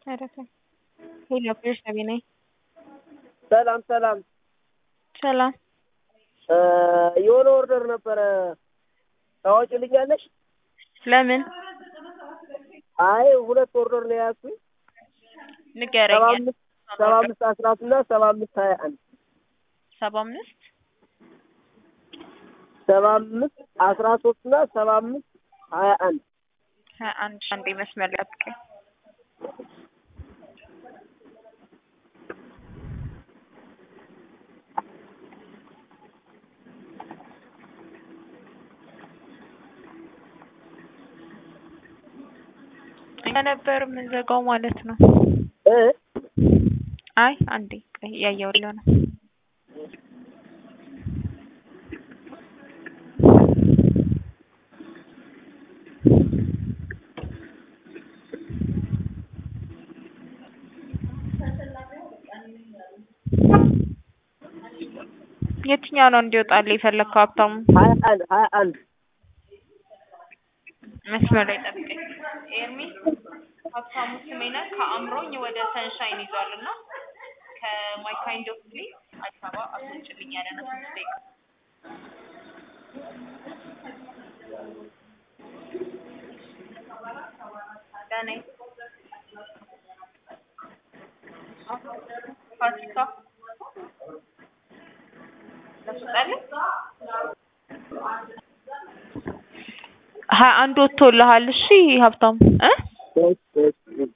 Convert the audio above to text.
ሄሎ ቤርሳቤ ነኝ። ሰላም ሰላም። ሰላም የሆነ ኦርደር ነበረ ታወጪልኛለሽ? ለምን አይ ሁለት ኦርደር ነው የያዝኩኝ። ንገረኝ። ሰባ አምስት ሰባ አምስት አስራ ሶስት እና ሰባ አምስት ሀያ አንድ ሰባ አምስት ሰባ አምስት አስራ ሶስት እና ሰባ አምስት ሀያ አንድ ሀያ አንድ አንዴ መስመር ላይ ጠብቀኝ። እኛ ነበር የምንዘጋው ማለት ነው። እ አይ አንዴ ቆይ እያየሁልህ ነው። የትኛው ነው እንዲወጣልህ የፈለግከው ሀብታሙ? ሀያ አንድ ሀያ አንድ መስመር ላይ ጠብቀኝ። ኤርሚ ሀብታሙ ስሜነ ከአምሮኝ ወደ ሰንሻይን ይዟል እና ከማይ ካይንድ ኦፍ ፕሌስ አዲስ አበባ አስወጭልኝ ያለ ነው። ስድስት ደቂቃ ለኔ ፋሲካ ላስወጣልህ ሀያ አንድ ወጥቶልሃል። እሺ ሀብታሙ እ እሺ እሺ